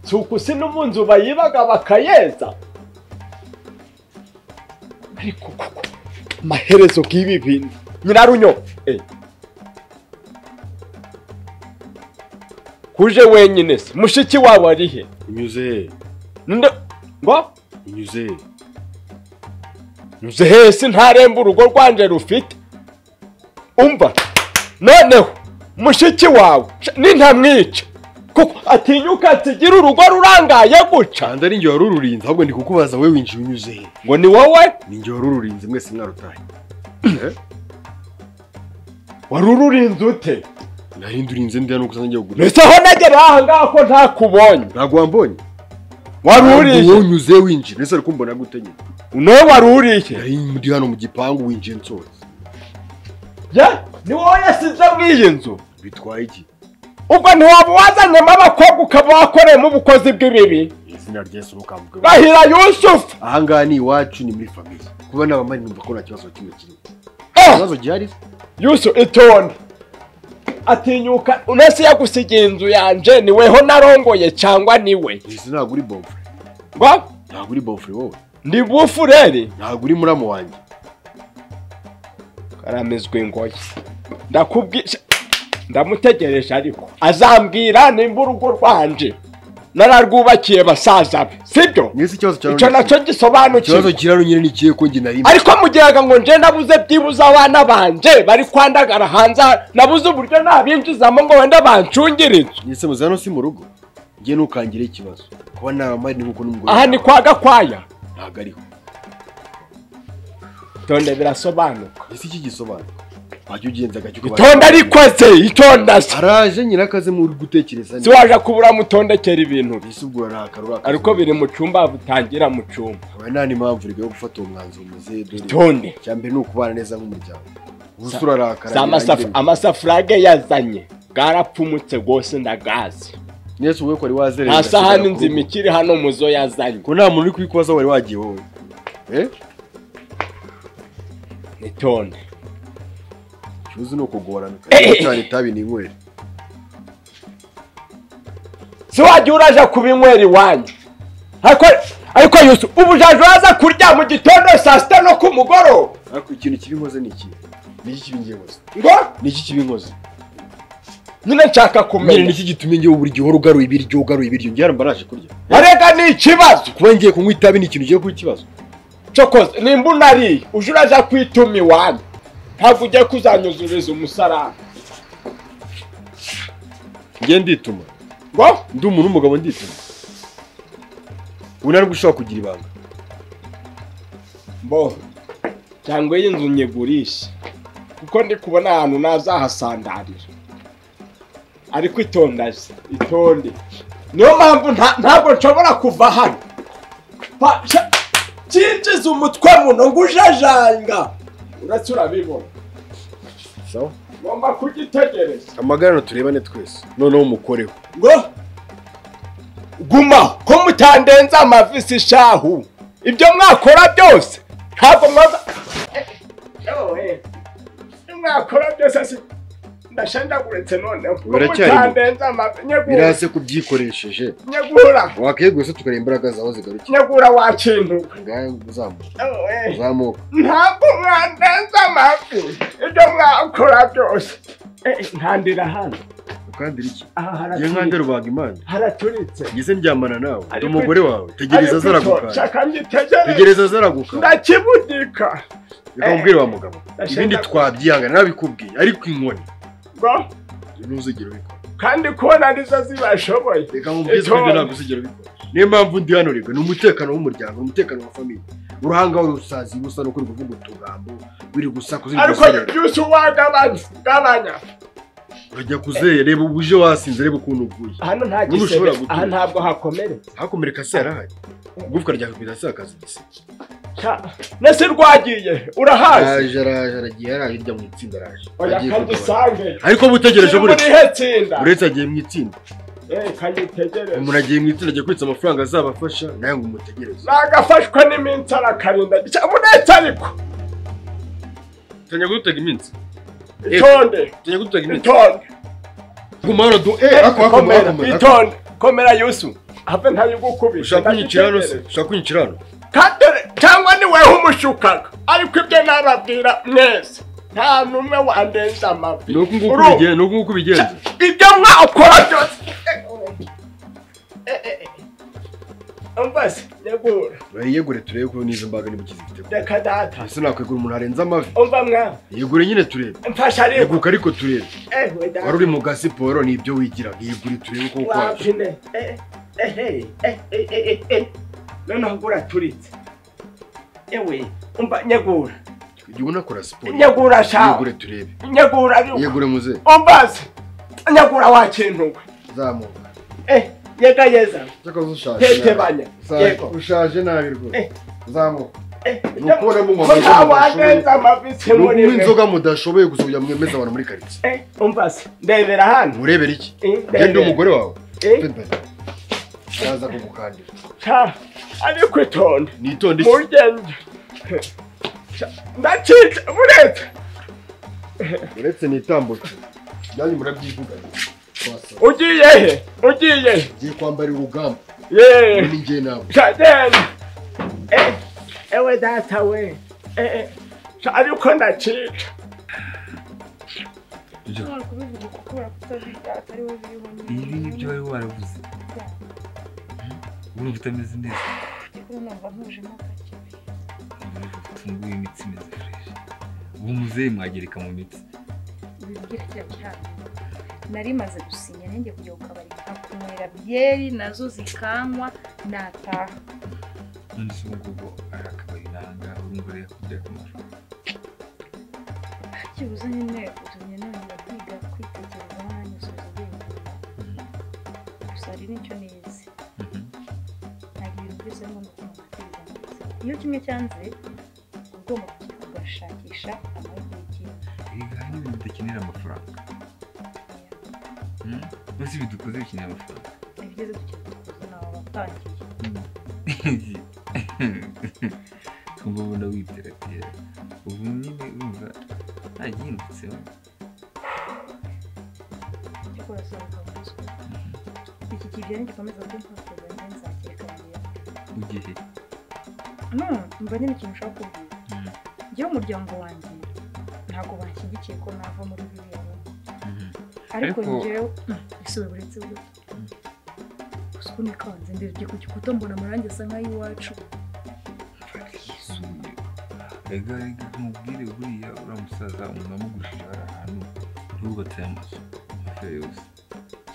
si ukusi no mu nzu bayibaga bakayeza ariko koko amaherezo k'ibi bintu nyirarunyo eh. kuje wenyine se mushiki wawe ari he unyuze Nde- ngo unyuze nzi hese ntaremba urugo rwanje rufite umva noneho mushiki wawe sh- nintamwica kuko atinyuka atigira urugo rurangaye guca canda ari njye wari ururinze ahubwo ndi kukubaza we winjiye unyuze he ngo ni wowe ni njye wari ururinze mwese mwarutaye wari ururinze ute nari ndurinze ndi hano kuko ngiye kugura mbese aho nagera aha ngaha ko ntakubonye ntabwo wambonye wari Ntabwo uriye wanyuze winjiye mbese ari kumbona gute nyine nowe wari uriye nari ndi hano mu gipangu winjiye nsohotse ye ni wowe yasize muri iyi nzu bitwaye iki ubwo ntiwaba wazanyemo abakobwa ukaba wakoreyemo ubukozi bw'ibibi izina ry'esu mukambuge bahira yusufu aha ngaha ni iwacu ni muri famiye kuba n'abamari numva ko nta kibazo na kimwe kirimo Ah! ikibazo gihari yusu itonde atinyuka unese yagusigiye inzu yanje ni weho narongoye cyangwa ni we isi ntabwo uri bomfure ngo ntabwo uri bomfure wowe ndi bufureri ntabwo uri muramu wanjye karamizwa ingoyi ndakubwisha ndamutegereje ariko azambwira nimba urugo rwanje nararwubakiye basaza be sibyo mwese ikibazo cyawe icyo ni iki? nacyo ikibazo gisobanukiwe kiraro nyine ni ikihe ko njye nari ariko mugeraga ngo nje nabuze byibuze abana banje bari kwandagara hanze nabuze uburyo nabinjizamo ngo wenda bancungire inzu mwese muzi hano si mu rugo njye ntukangire ikibazo kuba n'abamari nk'uko n'umugore aha ni kwa gakwaya ntabwo ariho itonde birasobanuka ese iki gisobanura wajya ugenza agacyo itonde rikoze itonda se araje nyirakaze mu uri gutekereza si waje kubura mutondekera ibintu ese ubwo urarakara urakara ariko biri mu cyumba butangira mu cyumba aba nta n'impamvu rero yo gufata uwo mwanzuro muzeye dore itonde cyambere ni ukubana neza nk'umuryango gusa Za- urarakara za birangira masafu- amasafurage yazanye bwarapfumutse rwose ndagazi mwese wowe ko wari wazerera nta sahani agasubira ku rugo. nzima ikiri hano muzo yazanye ko nta muntu uri kubikubaza wari wagiye wowe eh itonde ikibazo ni ukugorana kandi cyane itabi ni inywera si wajya uraje kubinywera iwanyu ariko ariko yusu ubujaje uraza kurya mu gitondo saa sita no ku mugoroba ariko ikintu kibi nkoze ni iki ni iki kibi ngiye nkoze ngo ni iki kibi nkoze nyine nshaka nyine ni kumenya iki gitumye ngewe buri gihe uhora ugaruye ibiryo ugaruye ibiryo ngewe mba naje kurya arega ni ikibazo kuba ngiye kunywa itabi ni ikintu ugiye kuba ikibazo cokoze nimba unariye uje uraza kwituma iwanyu ntabwo ugiye kuzanyuzuriza umusarani ngewe ndituma ngo ndi umuntu w'umugabo ndituma ubu ntabwo ushobora kugira ibanga mbo cyangwa iyi nzu nyigurishe kuko ndi kubona ahantu nazahasandarira ariko itondaje itonde niyo mpamvu nta- ntabwo nshobora kuva hano Pa- sha- cyinjiza umutwe muno ngo ujajanga uretse urabibona sawa ngomba kugitegereza amagarano turebane twese noneho umukoreho ngo guma ko mutandenza amavisi shahu ibyo mwakora byose ntabwo mwaza Eh, eh, ibyo mwakora byose si ndashenjaguritse noneho ko Biracyari mu- mutandenza amavisi nyegura birase kubyikoresheje nyegura wakeguye se tukareba imbaraga zawe zigarukiye nyegura wakintu ngahe uzamuka Oh, eh, uzamuka ntabwo mwandenza amavi ibyo mwakora byose Eh, nkandira hano ukandira iki aha ngewe nkandira haraturitse rubaga imana haraturitse ngeze ndyamana nawe Ariko- ndi umugore wawe tegereza azaraguka shaka ngitegereze tegereza azaraguka ndakibudika reka mubwire wa mugabo Ndashaka- ibindi twabyihangana nabikubwiye ariko inkoni ngo ntuzigera ubikora kandi kubona nizo zibashoboye reka mubwire Ejo- ko ibyo ntabwo uzigera ubikora niyo mpamvu ndi hano reka ni umutekano w'umuryango ni umutekano wa famiye uruhanga wawe rusazi busa nuko uri kuvuga utugambo wiri gusa ariko kuzirya byose uwagabanya urajya kuzeye reba ubu uje wasinze reba ukuntu uguye hano nta N'ubu ushobora gisebe gutura. aha ntabwo hakomeretse hakomereka se yarahari igufwa rya kapita se akazi gise Sha, nese rwagiye urahazi araje araje aragiye yaraje irya mu itsinda araje oya Agiye kutabara. kandusange ariko butegereje buretse burihe tsinda uretse agiye mu itsinda Eh, kanyitegereze umuntu agiye mu itsinda agiye kubitsa amafaranga azabafasha nawe ngo umutegereze nagafashwa n'iminsi arakarinda Sha, munetse ariko tanya kudutega iminsi itonde tujya gutega intege itonde guma hano du eh ako ako komera ako itonde komera yusu habe ntayigukubise ushaka kunyicira hano se ushaka kunyicira hano katore cyangwa ni weho umushukaga ariko ibyo narabwira mwese nta n'umwe wandenza amabi ni uku nguku Uru- bigenza ni uku nguku bigenza ibyo mwakora byose Eh, eh, eh. umvase nyegura urayiyegure turebe ko n'izo mbaga niba ukizifitemo reka data ese nakwegura umuntu arenze amavi umva mwana yegure nyine turebe mfasha ariko yeguka ariko turebe ewe wari data uri mu gasiporo ni ibyo wigiraga yegure turebe ko ukora wapfine Eh, eh, eh, eh, eh, eh, eh. noneho gura turitse ewe umva nyegura igihe unakora siporo nyegura shawe yegure turebe nyegura ariko yegure muze umbaze nyagura wakintuwe zamuka eh yegayeza cyakaza ushaje Tete nabi. banya. Ushaje- Yego. ushaje nabi rwose Eh. zamuka eh Ni ukubona mu maboko wagenza amabisi ni muri ukunywa mwe inzoga mudashoboye gusa kugira ngo mwemeze abantu muri karitsiye eh umbaze ndebera hano murebere iki Eh, genda ndebera. umugore wawe Eh. Pepe. ndaza kugukandira cha ariko itonde nitonde iki muryenje ndacitse buretse uretse nitambutse nanjye murabyivuga twasaba ugiye he ugiye he ngiye kwambara urugamba yeee ni njye nawe cha genda eh ewe data we eh eh cha ariko ndacitse ushobora kubivuga kuko barakutabika atari wowe biriho ibi ngibyo wari waravuze urumva utameze neza kuri numva ntujemo gake tunguye imitsi imeze fresh ubu muzehe mwagereka mu mitsi bibwira kiriya gihabwa nari maze gusinya nanjye kujya ku kabari nkakunywera byeri nazo zikanywa nataha none se ubu ngubu ari akabari nanga urumva rero kugira akamaro kibuze nyine utumye nongera kwiga kwitekereza nanyuzuza ubwenge gusa hari n'icyo nize Mhm. ntabwo ibintu byose ari ngombwa ko mubwiriza neza iyo kimwe cyanze uba ugomba kujya kugashakisha amahirwe y'ikindi erega hari n'ibintu bidakenera amafaranga Mhm. bose ibi dukoze bikenera amafaranga ibigeze gukina nawe watangiye twumva ubona witeratera ubu nyine urumva ntagihindutseho ariko urasobanukirwa iki kibyara gikomeza kumfasha zanjye nzakireka yanjye ugihe none mba nyine ikintu ushaka kubwira Mhm. njyewe umuryango wanjye ntabwo banshyigikiye ko nava muri biriya bihugu Mhm. ariko Ariko- njyewe isubiye uretse bwo Mm. gusa ubu nikanze ndebye ku gikuta mbona amarangi asa nk'ay'iwacu yisumbuye ega ega tumubwire buriya uriya musaza umuntu wamugurishije hari ahantu yubatse amazu hafi ya yose inzu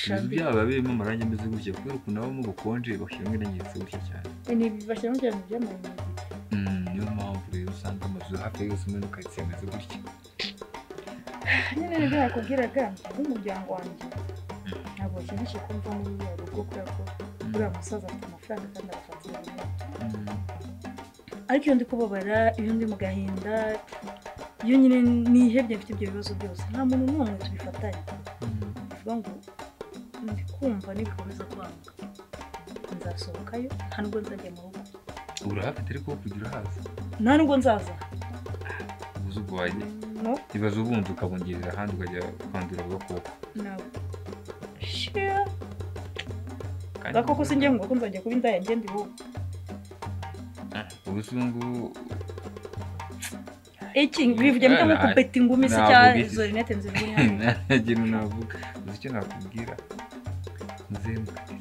shambi byabo babiyemo amarangi ameze gutya kubera ukuntu abamo bukonje bashyiramo irangiritse gutya cyane ni bashyiramo cyane iby'amayinite Mm, niyo mpamvu rero usanga amazu hafi ya yose muri karitsiye ameze gutya nyine nibyo nakubwiraga nk'umuryango wanjye ntabwo bashyigikiye ko mva muri biriya rugo kubera ko Mm, uriya musaza afite amafaranga kandi arafatira rimwe mm, ariko iyo ndi kubabara iyo ndi mu gahinda iyo nyine nihebye mfite ibyo bibazo byose nta muntu n'umwe tubifatanya mm. bivuga ngo ndi kumva nibikomeza kwanga nzasohokayo nta nubwo nzajya mu rugo urahafite ariko wo kujya urahaza nta nubwo nzaza ubuze urwaye no ibibazo ubundi ukabongerera ahandi ukajya kwandura agakoko nawe shira Kandi gakoko sinjye ngo ko nzajya kuba indaya ngende iwubu ubu se ubu ngubu iki bivuge mpita nko Nta- kubeta ingumi se ntabwo cyangwa bivuze. izo rinete nzibura hano nta kintu navuga uzi icyo nakubwira nzemukatire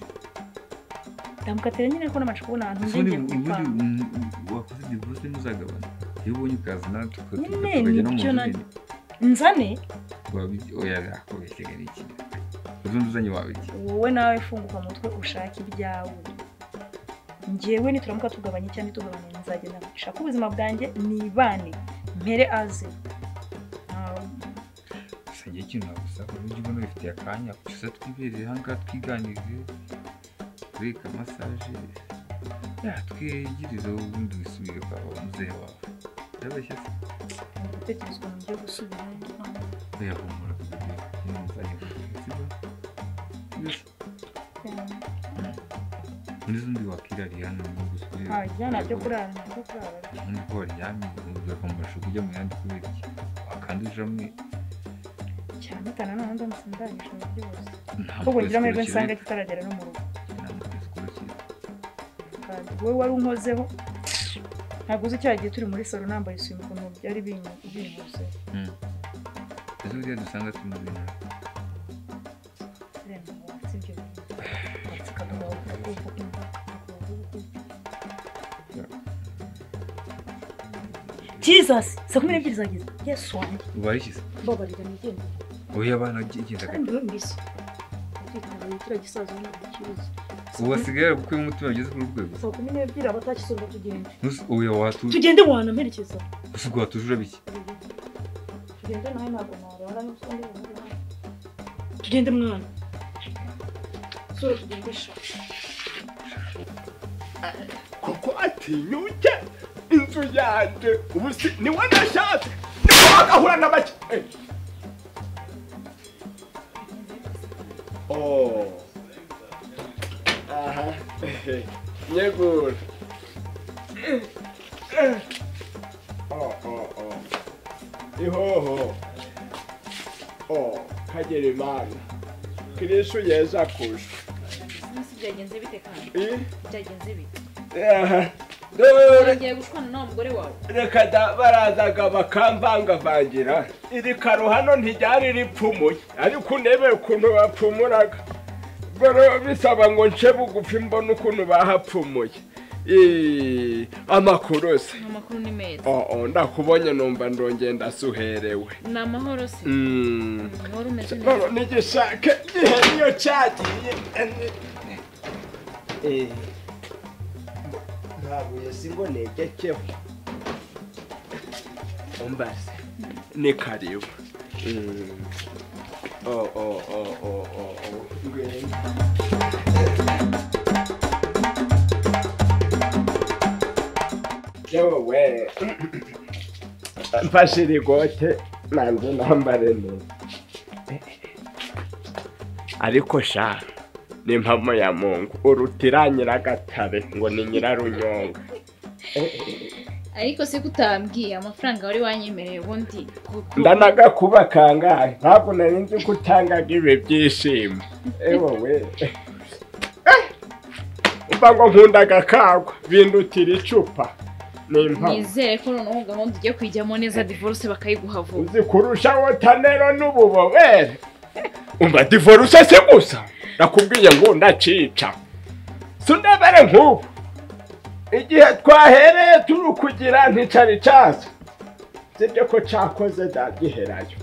ndamukatira nyine ko nabasha kubona ahantu ubundi ndengeye ubundi gupanga mm, wakoze divorce ntuzagabana iyo ubonye ukaza nawe tuka- tuka- Nyine, tukajya no mu nibyo nzu nanjye. nini nzane wabi- oya akobeshyega ni iki uzundi uzanye wabiki wowe nawe funguka mutwe ushake ibyawe njyewe nituramuka tugabanye cyangwa ntitugabanye nzagenda nshaka ubuzima bwanjye nibane mpere aze Nta- gusangira ikintu nagusaba uburyo ubona bifitiye akanya gusa twibereye aha ngaha twiganirize tureka masaje twigirize ubundi wisubire kwa muzehe wawe ndabeshya se ntabwo gutekerezwa mu byo gusubirayo oya humura kugira ngo nzajya kugira sibyo Yes. muri z'undi wakwirariye hano mu gihugu nta bijyana byo kurara ntabwo kurara ubundi ko waryamye ugakomesha kujya mu yandi kubera iki wakanduje amwe cyane utana none ndamutse ndangije ibintu byose ntabwo ahubwo ngira amahirwe twese nsanga kitaragera no mu rugo ntabwo twese turakira. kandi wowe wari unkozeho ntabwo uzi cya gihe turi muri salo nambaye isume ukuntu byari binyu- binkoze Mm. Ese buriya dusanga turi mu bintu Reba, watse ibyo bintu watsikaga wakuvuga Jesus, saa kumi n'ebyiri zageze yesu wanjye ubarishyize mbabarira nigenda oya abana igendaga kandi numvise ukitabira kiriya gisaza ntakikibuza ubu basigaye ari gukwiye umutima ugeze ku rwego saa kumi n'ebyiri abatakisonga tugende Ntuzi- oya watuje tugende wanamperekeza gusa ubwo watuje urabiki tugende nawe ntabwo narara n'utundi tugende mwana sura tugendesha kuko atinyuke inzu yanjye ubu si niwe nashatse niwe wagahura na make Eh. Oh. aha nyegura Eh, eh. Oh, oh, oh. ihoho Oh, kagera imana kirishu yeza kushwa Munsi byagenze bite kandi Eh, byagenze bite aha. dore urangiye gushwana n'uwo mugore wawe reka da barazaga bakamvangavangira iri karo hano ntiryari ripfumuye ariko unebe ukuntu bapfumuraga ubwo rero bisaba ngo nce bugufi mbone ukuntu bahapfumuye Ii, amakuru se amakuru ni meza Oh, oh, ndakubonye numva ndongenda suherewe ni amahoro se Mm. wari umeze None neza nigishaka igihe niyo cyagiye eh, eh. nta buye si ngo negekeho umbaze ni karibu Mm. Oh, oh, oh, oh, oh, oh. Ngwenya. yewe we mfashe irigote nanjye nambare neza ariko sha ni impamo ya mungu urutira nyiragatabe ngo ni nyirarunyonga ariko se ko utambwiye amafaranga wari wanyemereye ubundi kuko ndanaga kuba kangahe ntabwo nari nzi ko utangaga ibi byishimo ewe we Eh! umva ngo nkunda agakagwa bindutira icupa ni impamo nizere ko noneho gahunda ujya kuyijyamo neza divorce bakayiguha vuba uzi kurusha wotanero n'ububobere umva divorce se gusa nakubwiye ngo ndacica sunabere nk'ubu igihe twahereye turi ukugira nticari caza sibyo ko cakoze dagiherayo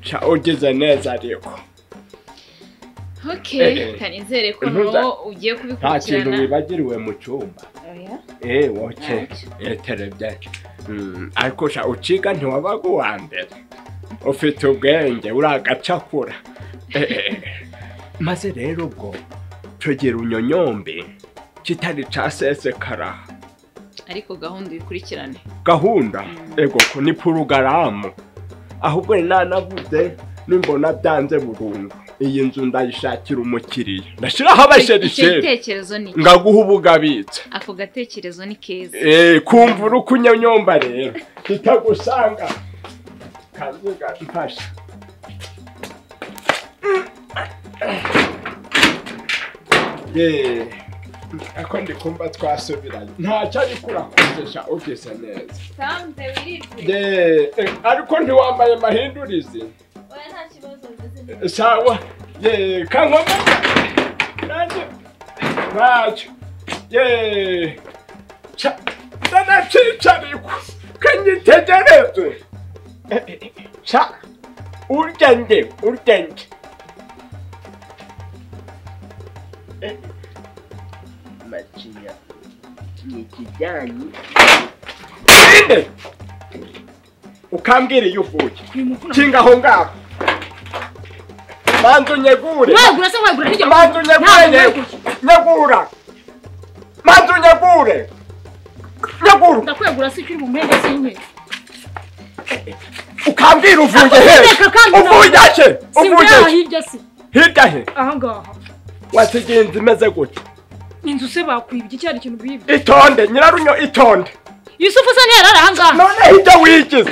ca ugize neza ariko Eh, okay eh. kanizere ko Ntuza- noneho ugiye nta kintu kubikurikirana wibagiriwe mu cumba Oya. Eh, woke eterebye Mm, ariko sha uciga ntiwabaga uwa mbere ufite ubwenge uragacakura Eh, eh. maze rero ubwo tugira unyonyombe kitari casesekara ariko gahunda uyikurikirane gahunda ego ko ni porogaramu ahubwo ni nanavuze nimbona byanze burundu iyi nzu ndayishakira umukiriya ndashiraho icyo abasherisheri gitekerezo ni iki? ngaguha ubugabitse ako gatekerezo ni keza Eh, kumva uri kunyonyomba rero kitagusanga kazuga mfasha Eh, ako ndikumva twasubiranye ntacyo ariko urakozesha ugeze neza Samze wirirwe Eh, eh, ariko ntiwambaye amahindurizi oya nta kibazo meze neza Eh, sawa ye kankoma nanjye ntacyo ye ca ndanacicarikwa kanyitegereze Eh, eh, ca urya nge urya nge Eh, macinya ni ikijyanye Inde? ukambwira iyo uvuye kinga aho ngaho manzu nyegure wagura se wagura nijoro manzu nyegure Ntabwo nye- nyegura manzu nyegure nyegura ndakwegura se ukiri mu mwenge s'inkweto ukambwira uvuye he Reka kandi uvuye he uvuye simbyaha he hirya se hirya he aha ngaha wasigiye inzu imeze gutya inzu se bakwibye icyo ari ikintu bibye itonde nyirarunyo itonde yusufu se ntiyarara aha ngaha noneho ibyo wigize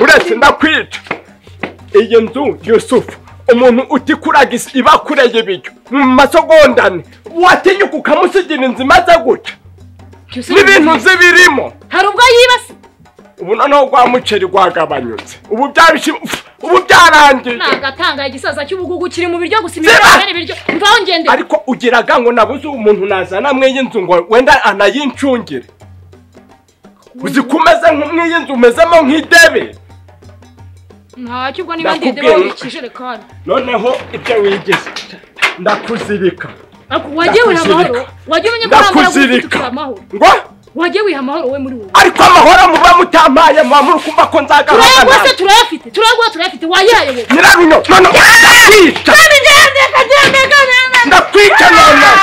uretse ndakwica iyi nzu yusufu umuntu utikuraga isi iba akureye ibiryo mu masogondane watinyuka ukamusigira inzu imaze gutya n'ibintu nzi birimo hari ubwo yibase ubu noneho rwa muceri rwagabanyutse ubu byarishima ubu byarangiye ni agatangaye igisaza cy'ubugugu kiri mu biryo gusa Ziba! imyenda ibiryo ngaho ngendera ariko ugiraga ngo nabuze umuntu nazana mw'iy'inzu ngo wenda anayincungire uzi ko umeze nk'umw'iy'inzu umezemo nk'idebe ntacyo ubwo niba ndende Nakubwiye. bari ikijerekani noneho ibyo wigize ndakuzirika ariko wagiye wiha amahoro Ndakuzirika. wagiye umenya ko ntabwo Ndakuzirika. ufite amahoro ngo wagiye wiha amahoro we muri wowe ariko amahoro muba mutampaye muba muri kumva ko nzagahana turayaguha se turayafite turayaguha turayafite wayihaye wowe nyiraruno noneho ndakwica ndakwica noneho